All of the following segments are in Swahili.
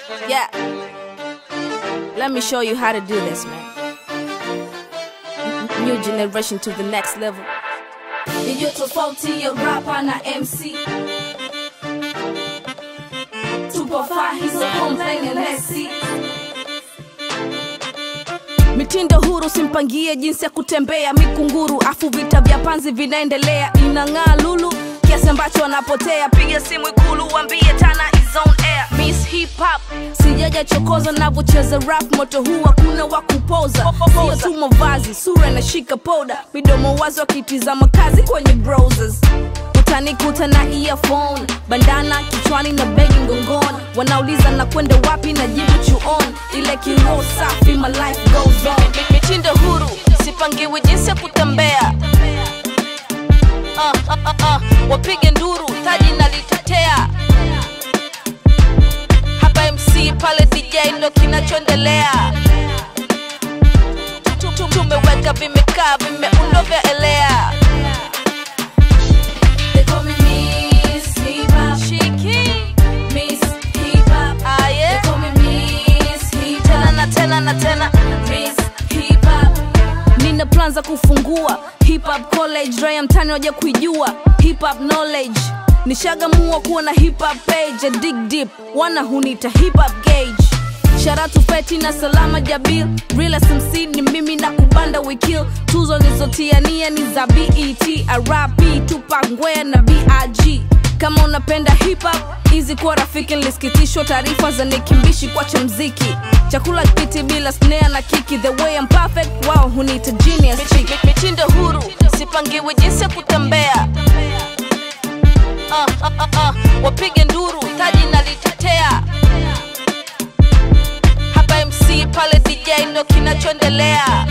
Yeah. Let me show you how to do this, man. New generation to the next level. Iliyo tofauti ya rapa na MC tupo far hizo complain and let's see mitindo huru simpangie jinsi ya kutembea mikunguru afu vita vya panzi vinaendelea inang'aa lulu kiasi ambacho wanapotea piga simu ikulu wambie tana is on air miss hip hop sijaja chokoza navyocheza rap moto huu hakuna wa kupoza sio tu mavazi sura inashika poda midomo wazi wakitizama kazi kwenye browsers utanikuta na earphone bandana kichwani na begi mgongoni wanauliza na kwenda wapi na jibu chuon ile kiroho safi my life goes on mitindo huru sipangiwi jinsi ya kutembea uh, uh, uh, uh. wapige nduru taji nalitetea hapa mc pale dj ndo kinachoendelea Tu- tu- tumeweka vimekaa vimeundo vya elea They call me Miss Hip Hop shiki Miss Hip Hop They aye call me Miss Hip tena Hop na tena na tena Miss Hip Hop nina plan za kufungua hip hop college raya mtani waja kuijua hip hop knowledge nishagamua kuwa na hip hop page ya dig deep wana hunita hip hop gauge sharatu feti na salama jabil real smc ni mimi na kubanda wikil tuzo nizotiania ni za bet rap tupak ngwea na big kama unapenda hip hop hizi kuwa rafiki nilisikitishwa taarifa za nikimbishi kwacha mziki chakula kiti bila snare na kiki the way I'm perfect wao hunita genius chick mitindo huru sipangiwi jinsi ya kutembea uh, uh, uh, uh. wapige nduru taji nalitetea hapa mc pale dj ndo kinachoendelea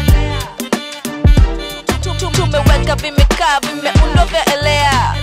Tu- tu- tumeweka vimekaa vimeundo vya elea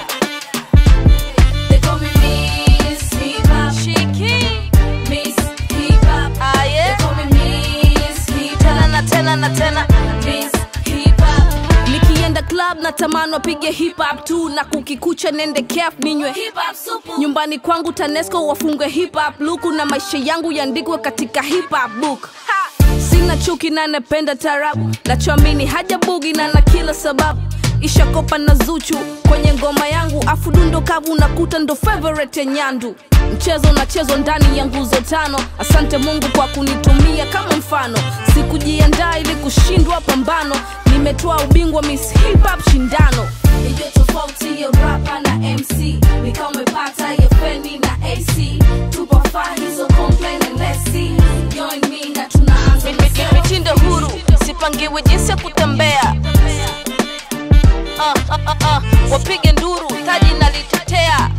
They call me Miss Hip Hop shiki Miss Hip Hop They aye call me Miss Hip tena Hop na tena na tena Miss Hip Hop nikienda club na tamani wapige hip hop tu na kukikucha nende kef ninywe Hip Hop supu nyumbani kwangu tanesco wafungwe hip hop luku na maisha yangu yandikwe katika hip hop book sina chuki na napenda tarabu nachoamini haja bugi na na kila sababu ishakopa na zuchu kwenye ngoma yangu afu dundo kavu nakuta ndo favorite ya nyandu mchezo unachezwa ndani ya nguzo tano asante mungu kwa kunitumia kama mfano sikujiandaa ili kushindwa pambano nimetoa ubingwa miss hip hop shindano Iliyo tofauti ya rapa na MC Nika umepata ya feni na AC Tupo far hizo complain and let's see Join me na tunaanza Mi- mi- mi- mitindo huru sipangiwi jinsi ya kutembea uh, uh, uh, uh. wapige nduru taji nalitetea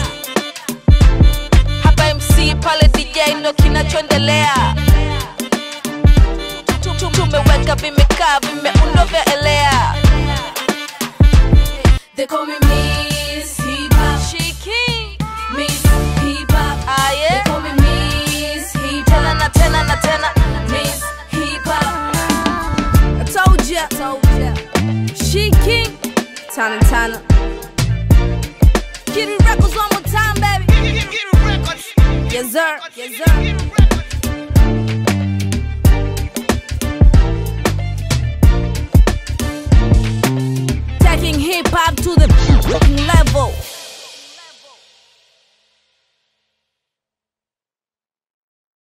hapa mc pale dj ndo kinachoendelea Tu- tu- tumeweka vimekaa vimeundo vya elea They call me Miss Hip Hop shiki Miss Hip Hop They aye call me Miss Hip tena Hop na tena na tena Miss Hip Hop I told ya, told ya. She king, Tana Tana. Kitty records one more time, baby. Yes sir, yes sir. Taking hip hop to the level.